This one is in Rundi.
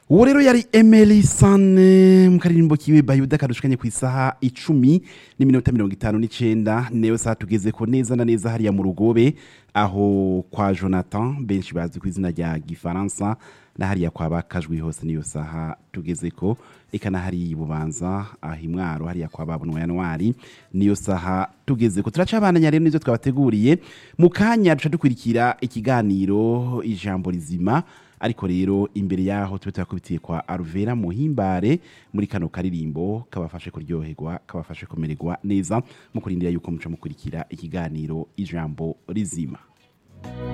uwo rero yari emeli sane mu karirimbo kiwe bayuda kadushikanye ku isaha icumi n'iminota mirongo itanu n'icenda niyo saha tugeze ko neza na neza hariya mu rugobe aho kwa jonathan benshi bazi ku izina rya gifaransa na hariya kwa bakajwi hose niyo saha tugeze ko eka na hariya ibubanza aho imwaro hariya kwa babunwa yanwari niyo saha tugeze ko turacabandanya rero nivyo twabateguriye mu kanya duca dukurikira ikiganiro ijambo rizima ariko rero imbere yaho tube turakubitiye kwa aruvera muhimbare muri kano karirimbo kabafashe kuryoherwa kabafashe kumererwa neza mu kurindira yuko muca mukurikira ikiganiro ijambo rizima